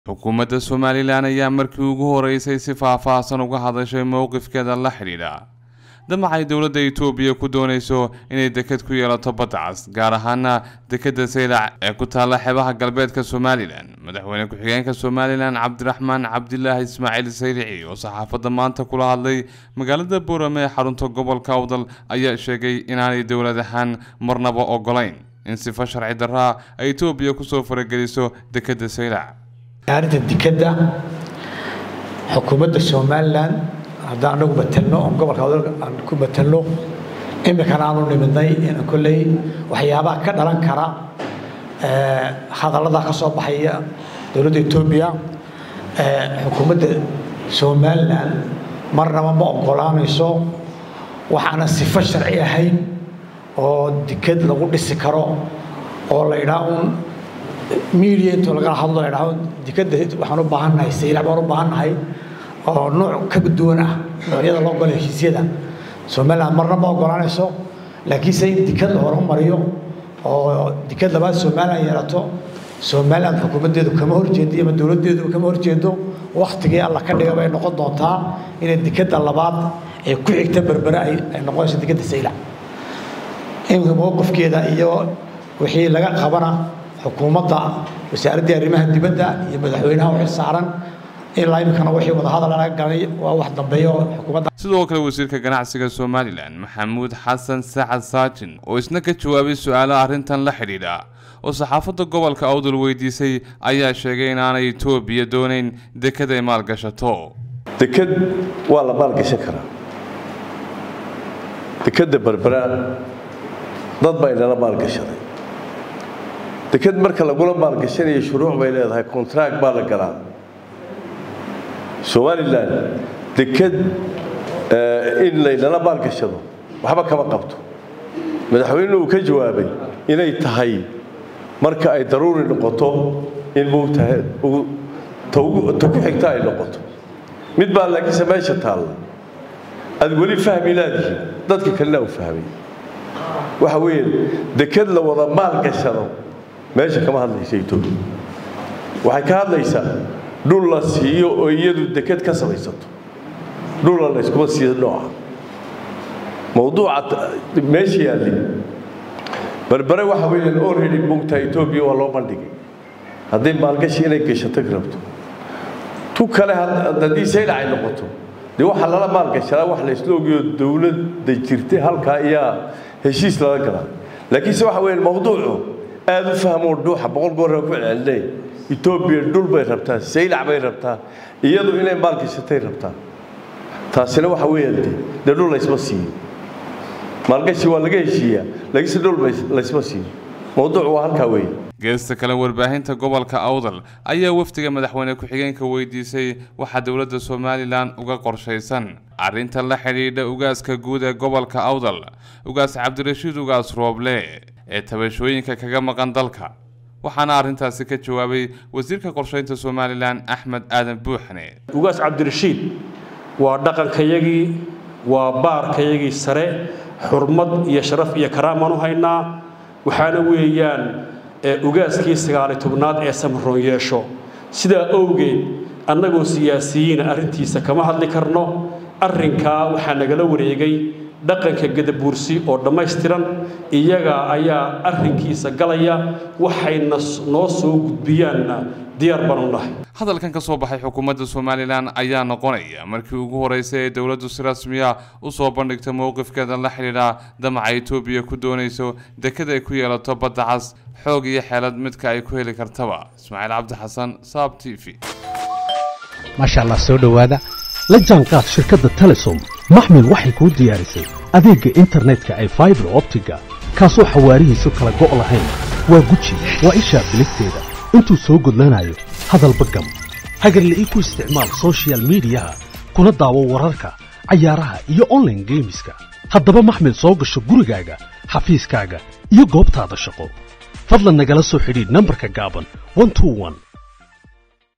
xukuumadda somalilan ayaa markii ugu horeysay si faah-faahsan uga hadashay mowqifkeeda la xidhiidha damacay dowladda itoobiya ku doonayso inay deked ku yeelato badda cas gaar ahaana dekedda saylac ee ku taalla xeebaha galbeedka somalilan madaxweyne ku-xigeenka somalilan cabdiraxmaan cabdilaahi ismaaciil saylici oo saxaafadda maanta kula hadlay magaalada boorame ee xarunta gobolka awdal ayaa sheegay inaanay dowlad ahaan marnaba ogolayn in sifa sharci darraa ay itoobiya kusoo farageliso dekedda saylac arrinta dekedda xukuumadda somalilan haddaan anagu matelno oon gobolka awdal aan ku matelno iminkana aanu nimidnay inaan kolley waxyaabaha ka dhalan kara hadallada ka soo baxaya dowladda etoobiya xukuumadda somalilan marnaba ma ogolaanayso waxaana sifo sharci ahayn oo deked lagu dhisi karo oo la idhaa un media intuu lagala hadlo la idhaho dekeda waxaan u baahannahay saylac baan u baahannahay oo nooc ka duwan ah noocyada loo golo heshiisyada somaliland marna ma ogolaanayso laakiinse in deked la horumariyo oo deked labaad somaliland yeelato somaliland xukuumaddeedu kama horjeedo ama dowladdeedu kama horjeedo waktigii alla ka dhiga bay noqon doontaa inay dekeda labaad ee ku xigta berbere ay noqonayso dekeda saylac iminka mowqifkeeda iyo wixii laga qabana xukuumadda wasaaraddii arrimaha dibadda iyo madaxweynaha u xil saaran ilaa iminkana wixii wadahadal laga galay waa wax dambeeyo xukuumadda sidoo kale wasiirka ganacsiga somalilan maxamuud xasan sacad saajin oo isna ka jawaabay su-aalo arrintan la xidhiidha oo saxaafadda gobolka awdal weydiisay ayaa sheegay inaanay itoobiya doonayn deked ay maalgashato deked waa la maalgashan karaa dekedda berbera dad baa inala maalgashaday deked marka lagula maalgashanayo shuruuc bay leedahay kontract baa la galaa somalilan deked in laynala maalgashado waxba kama qabto madaxweyne uu ka jawaabay inay tahay marka ay daruuri noqoto in mugtahay ta ku xigta ay noqoto mid baa laakiinse meesha taalla aad weli fahmi laadihiin dadka kalena u fahmay waxa weeye deked la wada maalgashado meesha kama hadlaysa etoobiya waxay ka hadlaysaa dhul la siiyo oo iyadu deked ka samaysato dhulla layskuma siiyo nooca mawduuca meesha yaalli berbere waxa weeyaan already mugta etoobiya waa loo bandhigay hadday maalgashi inay gashato rabto tu kale haddii saylac ay noqoto dee waxaa lala maalgashadaa wax la isla ogiyo dowladda jirtay halkaa ayaa heshiis lala galaa laakiinse waxa weeyaan mawduucu aada u fahmoo dhuuxa boqol goorra ku celcelinay etoobiya dhul bay rabtaa saylac bay rabtaa iyadu inay maalgashatay rabtaa taasina waxa weeyaan de dee dhul laysma siiyo maalgashi waa laga heshiiyaa laakiinse dhul laysma siiyo mawduucu waa halkaa weeye geesta kale warbaahinta gobolka awdal ayaa wafdiga madaxweyne ku-xigeenka weydiisay waxaa dowladda somalilan uga qorshaysan arrinta la xidhiidha ugaaska guud ee gobolka awdal ugaas cabdirashiid ugaas rooble ee tabashooyinka kaga maqan dalka waxaana arrintaasi ka jawaabay wasiirka qorshaynta somalilan axmed aadan buuxne ugaas cabdirashiid waa dhaqankayagii waa baarkayagii sare xurmad iyo sharaf iyo karaamaan u haynaa waxaana weeyaan ugaaskii sagaali tobnaad ee samaroon yeesho sidaa owgeed annagoo siyaasiyiina arrintiisa kama hadli karno arrinkaa waxaa nagala wareegay dhaqanka gadabuursi oo dhammaystiran iyaga ayaa arrinkiisa galaya waxayna noo soo gudbiyaanna diyaar baanu nahay hadalkan ka soo baxay xukuumadda somalilan ayaa noqonaya markii ugu horeysay ee dowladdu si rasmiya u soo bandhigta mowqifkeeda la xidhiidha damaca etoobiya ku doonayso deked ay ku yeelato badda cas xoog iyo xeelad midka ay ku heli kartaba ismaaciil cabdi xasan saab t v maasha allah soo dhowaada la jaanqaad shirkadda telesom maxmil waxay kuu diyaarisay adeegga internetka ay faibar optiga kaasoo xawaarihiisu kala go' lahayn waa guji waa ishaa biligteeda intuu soo gudlanayo hadalba gam hagarle ii ku isticmaal sochial midiyaha kuna daawo wararka cayaaraha iyo onlaine geemiska haddaba maxmil soo gasho gurigaaga xafiiskaaga iyo goobtaada shaqo fadlan nagala soo xidhiidh nambarka gaaban